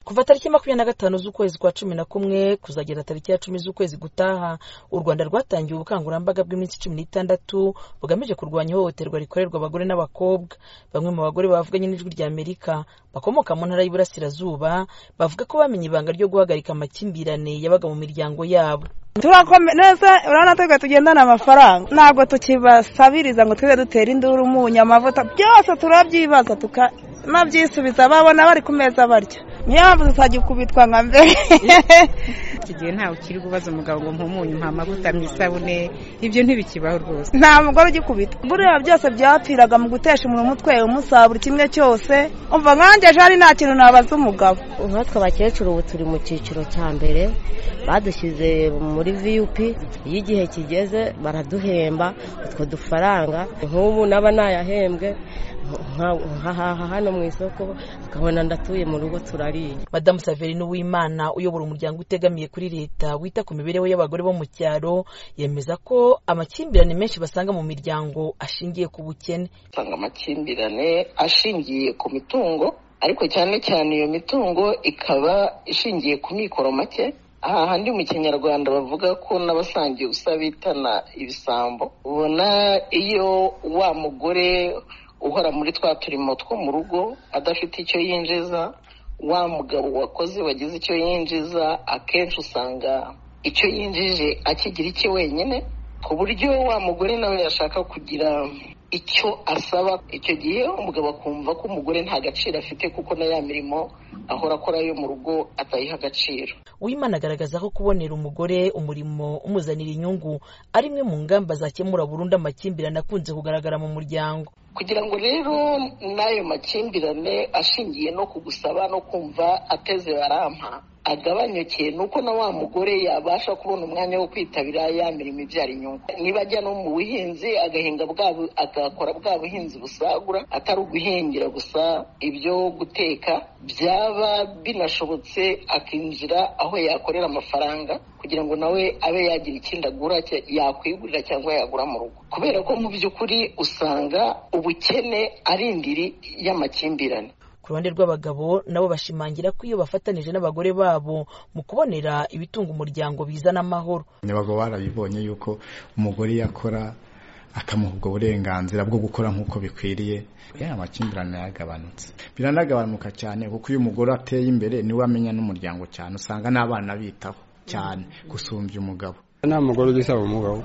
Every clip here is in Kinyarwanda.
kuva tariki makumyabiri na gatanu z'ukwezi kwa cumi na kumwe kuzagera tariki ya cumi z'ukwezi gutaha u rwanda rwatangiye ubukangurambaga bw'iminsi cumi n'itandatu bugamije kurwanya ihohoterwa rikorerwa abagore n'abakobwa bamwe mu bagore bavuganye n'ijwi rya amerika bakomoka mu ntara y'iburasirazuba bavuga ko bamenye ibanga ryo guhagarika amakimbirane yabaga mu miryango yabo turakomeza urabona twe tugendana amafaranga ntabwo tukibasabiriza ngo tujye dutera induru umunyu amavuta byose turabyibaza tukanabbyisubiza babona bari ku meza barya niyo mpamvu tuzajya kubitwa nka mbere iki gihe ntawe ukiri kubaza umugabo ngo mpumuye mpa amavuta mu isabune ibyo ntibikibaho rwose nta mugore ugikubita buriya byose byapfiraga mu gutesha umuntu umutwe umusaha buri kimwe cyose umva nkanjye ejo hari nta kintu nabaza umugabo nkatwe abakecuru ubu turi mu cyiciro cya mbere badushyize muri viyupi iyo igihe kigeze baraduhemba utwo dufaranga nk'ubu naba nayahembwe nkahaha hano mu isoko akabona ndatuye mu rugo turariye madamu saverine uwimana uyobora umuryango utegamiye kuri leta wita ku mibereho y'abagore bo mu cyaro yemeza ko amakimbirane menshi basanga mu miryango ashingiye ku bukene usanga amakimbirane ashingiye ku mitungo ariko cyane cyane iyo mitungo ikaba ishingiye ku mikoro make aha handi mu kinyarwanda bavuga ko n'abasangiye ubusa bitana ibisambo ubona iyo wa mugore uhora muri twa turimo two mu rugo adafite icyo yinjiza wa mugabo wakoze wagize icyo yinjiza akenshi usanga icyo yinjije akigira icye wenyine ku buryo wa mugore nawe yashaka kugira icyo asaba icyo gihe umugabo akumva ko umugore nta gaciro afite kuko na ya mirimo ahora akora yo mu rugo atayiha agaciro wimana agaragaza ko kubonera umugore umurimo umuzanira inyungu ari imwe mu ngamba zakemura burundu amakimbirane akunze kugaragara mu muryango kugira ngo rero n'ayo makimbirane ashingiye no kugusaba no kumva ateze barampa agabanyuke ni uko na wa mugore yabasha kubona umwanya wo kwitabira ya mirimo ibyara inyungu niba ajya no mu buhinzi agahinga agakora bwa buhinzi busagura atari uguhingira gusa ibyo guteka byaba binashobotse akinjira aho yakorera amafaranga kugira ngo nawe abe yagira ikindi agura yakwigurira cyangwa yagura mu rugo kubera ko mu by'ukuri usanga ubukene ari indiri y'amakimbirane ku ruhande rw'abagabo nabo bashimangira ko iyo bafatanije n'abagore babo mu kubonera ibitunga umuryango bizana amahoro abagabo barabibonye yuko umugore yakora akamuha ubwo burenganzira bwo gukora nk'uko bikwiriye ya amakimbirane yagabanutse biranagabanuka cyane kuko iyo umugore ateye imbere niwe amenya n'umuryango cyane usanga n'abana bitaho cyane gusumbya umugabo nta mugore ugisaba umugabo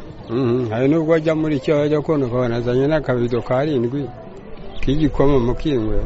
hari n'ubwo ajya muri icyo ajya kubona ukabona azanye n'akabido karindwi k'igikoma mu kingwe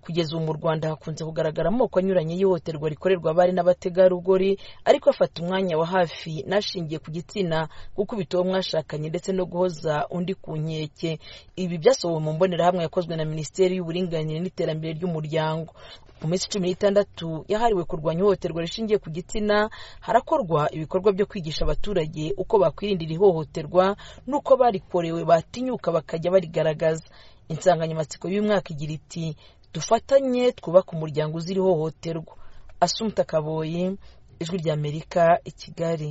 kugeza ubu mu rwanda hakunze kugaragara amoko anyuranye y'ihohoterwa rikorerwa abari n'abategarugori ariko afata umwanya wa hafi n'ashingiye ku gitsina gukubita uwo mwashakanye ndetse no guhoza undi ku nkeke ibi byasohowe mu mbonerahamwe yakozwe na minisiteri y'uburinganire n'iterambere ry'umuryango mu minsi cumi n'itandatu yahariwe kurwanya ihohoterwa rishingiye ku gitsina harakorwa ibikorwa byo kwigisha abaturage uko bakwirinda iri hohoterwa n'uko barikorewe batinyuka bakajya barigaragaza insanganyamatsiko y'umwaka igira iti dufatanye twubake umuryango uzira ihohoterwa asumta kaboye ijwi ry'amerika i kigali